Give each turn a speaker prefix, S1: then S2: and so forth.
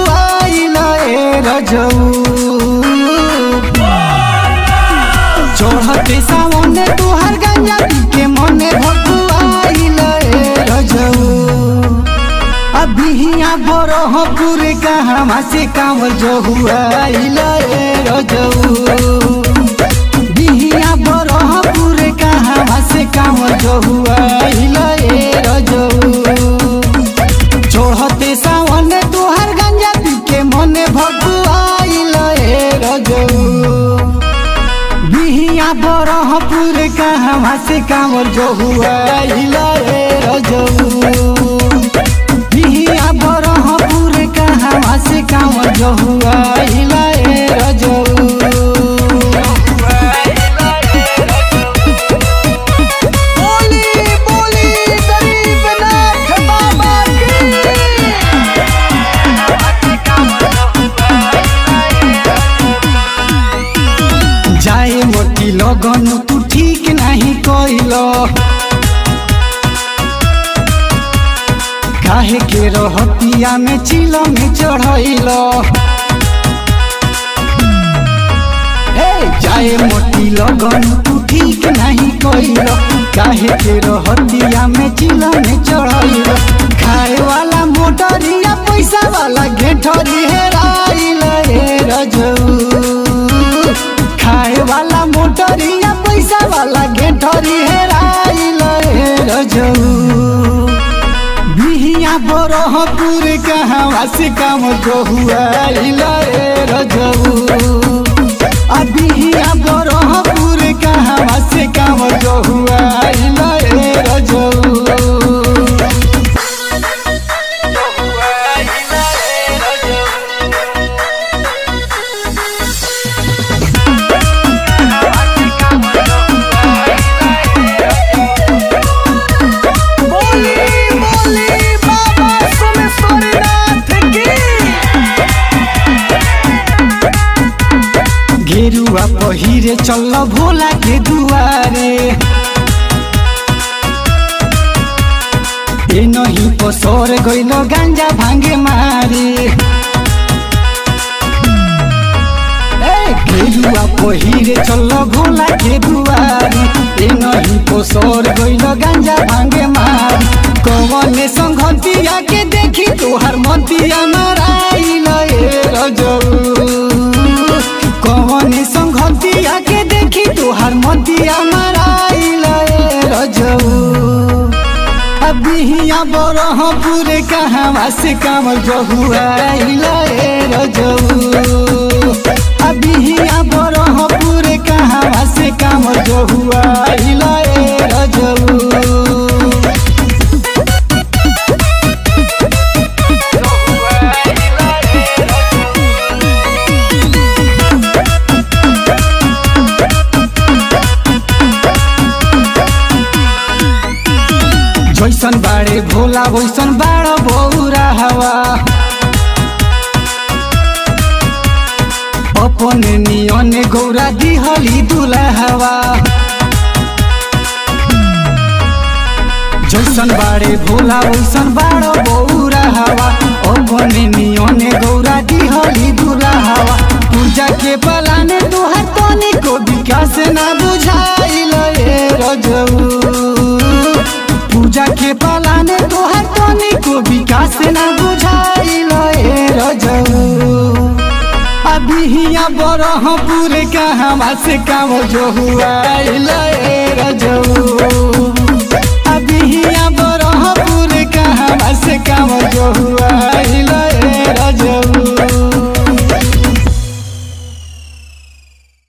S1: भकुआइल ए रजऊ चढ़ते सामने तुहार गंजा पी के मने भकुआइल ए रजऊ अभिया बरहपुर कहवा से कांवर जहुआइल ए रजऊ बिहिया बरहपुर कहवा से कांवर जहुआइल ए रजऊ चढ़ते सावन तुहार गंजा पी के मने भकुआइल ए रजऊ बिहिया बरहपुर कहवा से कांवर जहुआइल ए रजऊ बिहिया बरहपुर कहवा से कांवर जहुआइल ए रजऊ
S2: बोली बोली गरीबनाथ बाबा की
S1: जाए मोटी लगन तू ठीक नहीं कइल काहे के रहतिया में चिल में चढ़ैल हे जाए मोटी लगन तू ठीक नहीं कइल काहे के रहतिया में चिल में चढ़ैल खाए वाला मोटरिया पैसा वाला घेठरी हेराइल ए रजऊ खाए वाला मोटरिया पैसा वाला घेठरी हेराइल हे रजऊ बिहिया बरहपुर कहवा से काम जहुआइल हे रजऊ आ बिहिया बरहपुर कहवा से काम जहुआइल हे रजऊ
S2: बोली बोली बाबा सोमेश्वरनाथ की
S1: गेरुआ पहिरे चल भोला के दुआरे ए नहीं पसर गइल गांजा भांगे मारे ए गेरुआ पहिरे चल भोला के दुआरे ए नहीं पसर गइल गांजा भांगे मारे कवने संगतिया के देखी तोहर मतिया माराइल ए रजऊ कवने संगतिया के देखी तोहर मतिया माराइल ए रजऊ अबिहिया बरहपुर कहवा से कामर जहुआइल ए रजऊ अबिहिया बरहपुर कहवा से कामर जहुआइल ए रजऊ जैसन बाड़े भोला वैसन बाड़ बौरा हवा अपने नियने गौरा दिहली दुला हवा जैसन बाड़े भोला वैसन बाड़ बौरा हवा अपने नियने गौरा दिहली दुला हवा पूजा के पलाने तुहर तनी को विकास ना बुझाइल ए रजऊ पूजा के पालाने तोहर तनी को विकास ना बुझाइल ए रजऊ अभी हिया बरहपुर कहवा से काम जो हुआ